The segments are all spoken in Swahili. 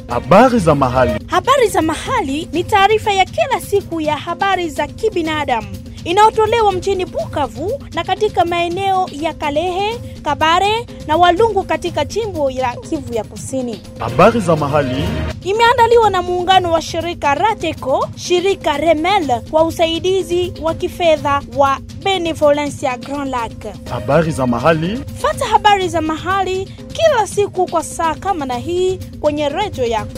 Habari za mahali. Habari za mahali ni taarifa ya kila siku ya habari za kibinadamu inayotolewa mjini Bukavu na katika maeneo ya Kalehe, Kabare na Walungu katika jimbo la Kivu ya Kusini. Habari za mahali. Imeandaliwa na muungano wa shirika Rateco, shirika Remel kwa usaidizi wa kifedha wa Benevolencia Grand Lac. Habari za mahali. Fata habari za mahali kila siku kwa saa kama na hii kwenye redio yako.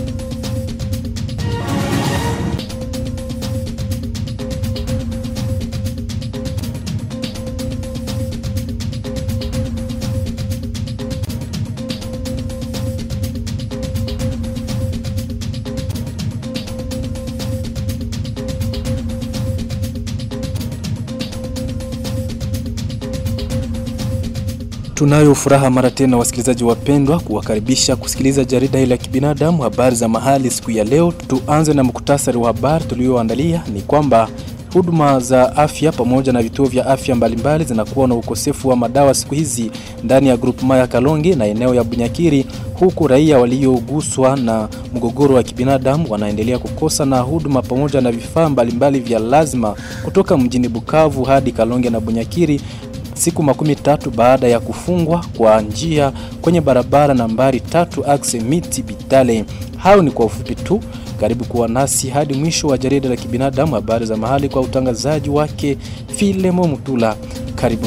Tunayo furaha mara tena wasikilizaji wapendwa, kuwakaribisha kusikiliza jarida hili la kibinadamu, habari za mahali siku ya leo. Tuanze na muktasari wa habari tulioandalia. Ni kwamba huduma za afya pamoja na vituo vya afya mbalimbali zinakuwa na ukosefu wa madawa siku hizi ndani ya grupema ya Kalonge na eneo ya Bunyakiri, huku raia walioguswa na mgogoro wa kibinadamu wanaendelea kukosa na huduma pamoja na vifaa mbalimbali vya lazima kutoka mjini Bukavu hadi Kalonge na Bunyakiri siku makumi tatu baada ya kufungwa kwa njia kwenye barabara nambari tatu akse miti Bitale. Hayo ni kwa ufupi tu. Karibu kuwa nasi hadi mwisho wa jarida la kibinadamu, habari za mahali kwa utangazaji wake Filemo Mutula. Karibu.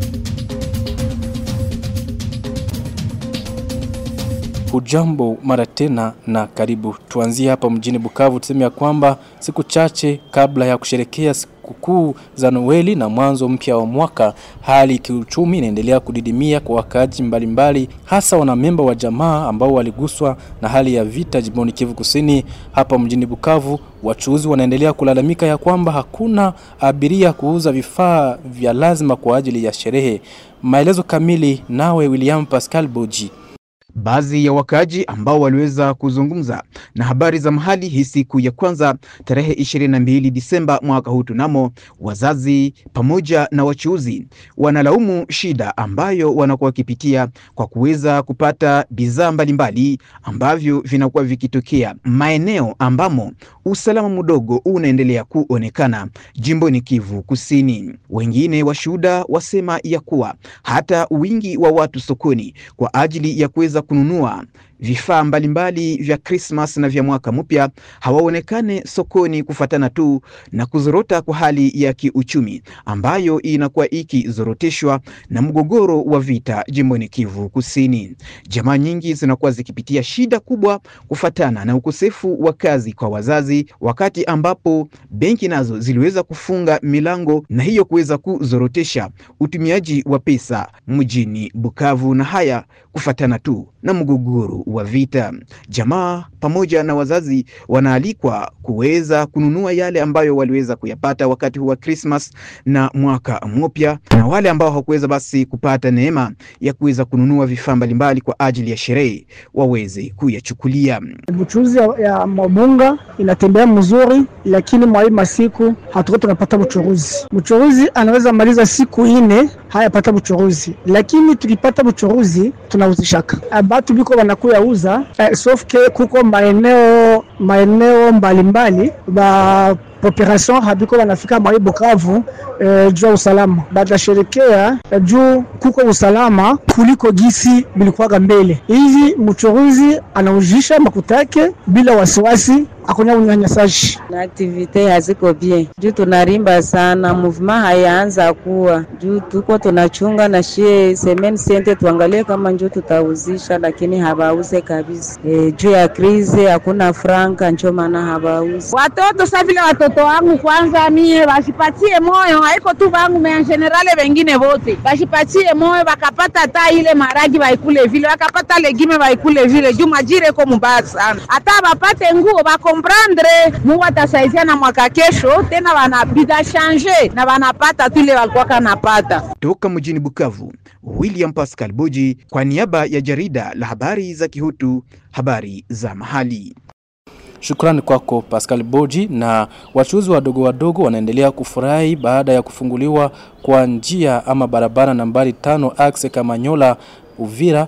Hujambo mara tena na karibu. Tuanzie hapa mjini Bukavu, tuseme ya kwamba siku chache kabla ya kusherekea sikukuu za Noeli na mwanzo mpya wa mwaka, hali kiuchumi inaendelea kudidimia kwa wakaaji mbalimbali, hasa wanamemba wa jamaa ambao waliguswa na hali ya vita jimboni Kivu Kusini. Hapa mjini Bukavu, wachuuzi wanaendelea kulalamika ya kwamba hakuna abiria kuuza vifaa vya lazima kwa ajili ya sherehe. Maelezo kamili nawe William Pascal Boji. Baadhi ya wakaaji ambao waliweza kuzungumza na habari za mahali hii siku ya kwanza tarehe 22 Disemba mwaka huu, tunamo wazazi pamoja na wachuuzi wanalaumu shida ambayo wanakuwa wakipitia kwa kuweza kupata bidhaa mbalimbali ambavyo vinakuwa vikitokea maeneo ambamo usalama mdogo unaendelea kuonekana jimboni Kivu Kusini. Wengine washuhuda wasema ya kuwa hata wingi wa watu sokoni kwa ajili ya kuweza kununua vifaa mbalimbali vya Krismas na vya mwaka mpya hawaonekane sokoni kufatana tu na kuzorota kwa hali ya kiuchumi ambayo inakuwa ikizoroteshwa na mgogoro wa vita jimboni Kivu Kusini. Jamaa nyingi zinakuwa zikipitia shida kubwa kufatana na ukosefu wa kazi kwa wazazi, wakati ambapo benki nazo ziliweza kufunga milango na hiyo kuweza kuzorotesha utumiaji wa pesa mjini Bukavu, na haya kufatana tu na mgogoro wa vita. Jamaa pamoja na wazazi wanaalikwa kuweza kununua yale ambayo waliweza kuyapata wakati huu wa Christmas na mwaka mpya, na wale ambao hawakuweza basi kupata neema ya kuweza kununua vifaa mbalimbali kwa ajili ya sherehe waweze kuyachukulia. Buchuzi ya, ya mabunga inatembea mzuri, lakini mwa hii masiku hatuko tunapata buchuruzi. Mchuruzi anaweza maliza siku ine hayapata buchuruzi, lakini tukipata buchuruzi tunauzishaka batu biko wanakuya uza eh, sofke kuko maeneo maeneo mbalimbali ba population habiko wanafika mwa Bukavu eh, juu ya usalama batasherekea eh, juu kuko usalama kuliko gisi bilikuwaga mbele. Hivi mchuruzi anaujisha makuta yake bila wasiwasi, hakuna unyanyasaji na aktivite haziko bien juu tunarimba sana, movement hayaanza kuwa juu tuko tunachunga na shie semen sente, tuangalie kama njoo tutauzisha, lakini habauze kabisa e, juu ya krize hakuna franka, njo maana habauze watoto sa vile watoto wangu kwanza, mie bashipatie moyo, haiko tu vangu me generale, wengine wote bashipatie moyo, bakapata hata ile maragi baikule vile, bakapata legime baikule vile, juu majire ko mubaya sana, hata bapate nguo bakomprendre, Mungu atasaidia na mwaka kesho tena wanabida shanje na wanapata tu ile walikuwa napata. Toka mjini Bukavu, William Pascal Boji kwa niaba ya jarida la habari za Kihutu, habari za mahali. Shukrani kwako Pascal Boji. Na wachuuzi wadogo wadogo wanaendelea kufurahi baada ya kufunguliwa kwa njia ama barabara nambari tano axe Kamanyola Uvira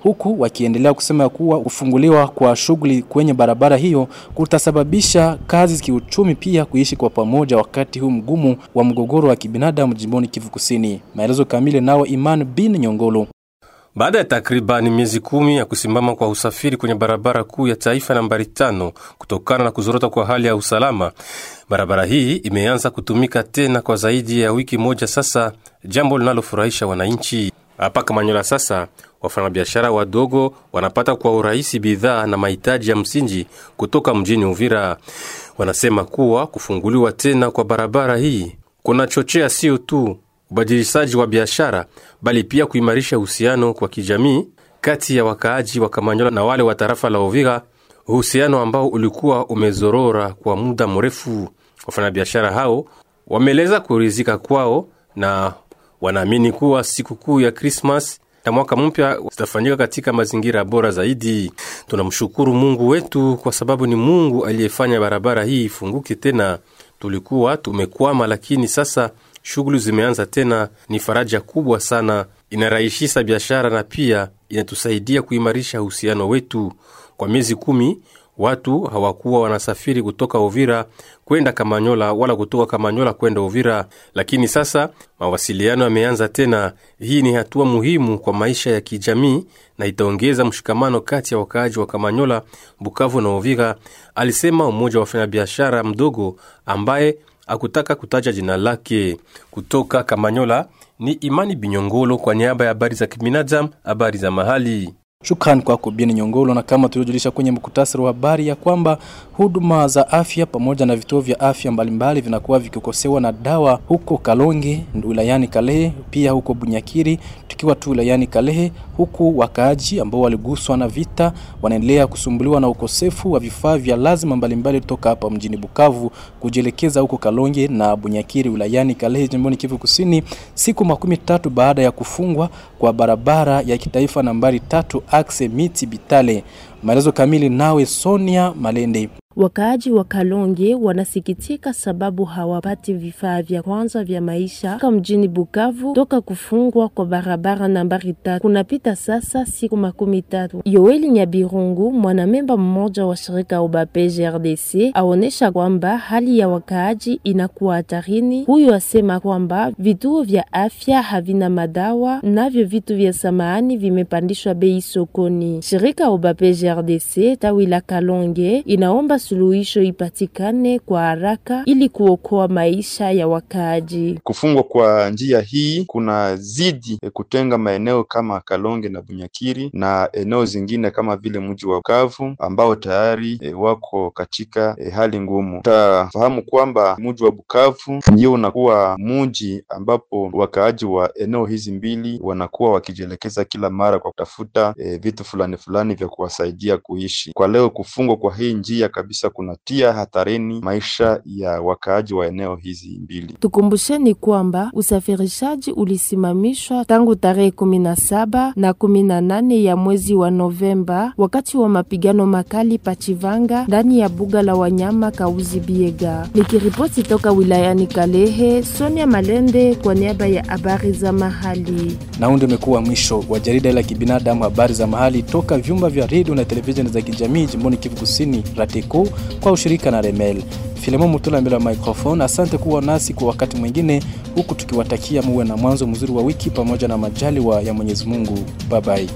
huku wakiendelea kusema kuwa kufunguliwa kwa shughuli kwenye barabara hiyo kutasababisha kazi kiuchumi, pia kuishi kwa pamoja wakati huu mgumu wa mgogoro wa kibinadamu jimboni Kivu Kusini. Maelezo kamili nao Iman bin Nyongolo. Baada ya takribani miezi kumi ya kusimama kwa usafiri kwenye barabara kuu ya taifa nambari tano kutokana na kuzorota kwa hali ya usalama, barabara hii imeanza kutumika tena kwa zaidi ya wiki moja sasa, jambo linalofurahisha wananchi hapa Kamanyola. Sasa wafanyabiashara wadogo wanapata kwa urahisi bidhaa na mahitaji ya msingi kutoka mjini Uvira. Wanasema kuwa kufunguliwa tena kwa barabara hii kunachochea sio tu ubadilishaji wa biashara bali pia kuimarisha uhusiano kwa kijamii kati ya wakaaji wa Kamanyola na wale wa tarafa la Uvira, uhusiano ambao ulikuwa umezorora kwa muda mrefu. Wafanyabiashara hao wameeleza kuridhika kwao na wanaamini kuwa sikukuu ya Krismas na mwaka mpya zitafanyika katika mazingira bora zaidi. Tunamshukuru Mungu wetu kwa sababu ni Mungu aliyefanya barabara hii ifunguke tena. Tulikuwa tumekwama, lakini sasa shughuli zimeanza tena. Ni faraja kubwa sana, inarahisisha biashara na pia inatusaidia kuimarisha uhusiano wetu. Kwa miezi kumi watu hawakuwa wanasafiri kutoka Uvira kwenda Kamanyola wala kutoka Kamanyola kwenda Uvira, lakini sasa mawasiliano yameanza tena. Hii ni hatua muhimu kwa maisha ya kijamii na itaongeza mshikamano kati ya wakaaji wa Kamanyola, Bukavu na Uvira, alisema mmoja wa wafanyabiashara mdogo ambaye akutaka kutaja jina lake. Kutoka Kamanyola ni Imani Binyongolo kwa niaba ya habari za kibinadamu, habari za mahali. Shukrani kwako Bien Nyongolo. Na kama tulivyojulisha kwenye mkutasari wa habari ya kwamba huduma za afya pamoja na vituo vya afya mbalimbali vinakuwa vikikosewa na dawa huko Kalonge wilayani Kalehe, pia huko Bunyakiri tukiwa tu wilayani Kalehe, huku wakaaji ambao waliguswa na vita wanaendelea kusumbuliwa na ukosefu wa vifaa vya lazima mbalimbali kutoka hapa mjini Bukavu kujielekeza huko Kalonge na Bunyakiri wilayani Kalehe jimboni Kivu Kusini, siku makumi tatu baada ya kufungwa kwa barabara ya kitaifa nambari tatu akse miti Bitale. Maelezo kamili nawe Sonia Malende. Wakaaji wa Kalonge wanasikitika sababu hawapati vifaa vya kwanza vya maisha kama mjini Bukavu toka kufungwa kwa barabara nambari tatu. Kunapita sasa siku makumi tatu. Yoeli Nyabirungu, mwanamemba mmoja wa shirika Ubape GRDC, aonesha kwamba hali ya wakaaji inakuwa hatarini. Huyu asema kwamba vituo vya afya havina madawa, navyo vitu vya samani vimepandishwa bei sokoni. Shirika Ubape GRDC tawi la Kalonge inaomba suluhisho ipatikane kwa haraka ili kuokoa maisha ya wakaaji. Kufungwa kwa njia hii kuna zidi e, kutenga maeneo kama Kalonge na Bunyakiri na eneo zingine kama vile mji wa Bukavu ambao tayari e, wako katika e, hali ngumu. Utafahamu kwamba mji wa Bukavu ndio unakuwa mji ambapo wakaaji wa eneo hizi mbili wanakuwa wakijielekeza kila mara kwa kutafuta e, vitu fulani fulani vya kuwasaidia kuishi. Kwa leo kufungwa kwa hii njia kabisa kunatia hatarini maisha ya wakaaji wa eneo hizi mbili. Tukumbusheni kwamba usafirishaji ulisimamishwa tangu tarehe kumi na saba na kumi na nane ya mwezi wa Novemba wakati wa mapigano makali Pachivanga ndani ya buga la wanyama Kauzi Biega. Nikiripoti toka wilayani Kalehe, Sonia Malende kwa niaba ya habari za mahali. Na huu ndio umekuwa mwisho wa jarida la kibinadamu habari za mahali toka vyumba vya redio na televisheni za kijamii jimboni Kivu Kusini, Rateko kwa ushirika na Remel. Filemon Mutula mbele ya microphone. Asante kuwa nasi kwa wakati mwingine, huku tukiwatakia muwe na mwanzo mzuri wa wiki pamoja na majaliwa ya Mwenyezi Mungu. Bye bye.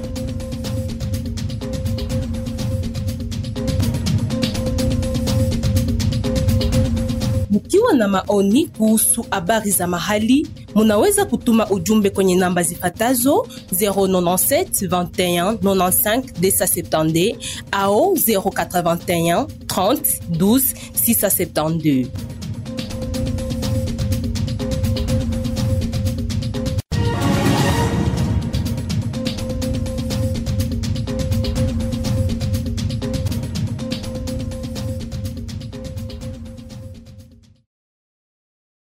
Mkiwa na maoni kuhusu habari za mahali, munaweza kutuma ujumbe kwenye namba zifatazo 097 21 95 270 au 081 30 12 672.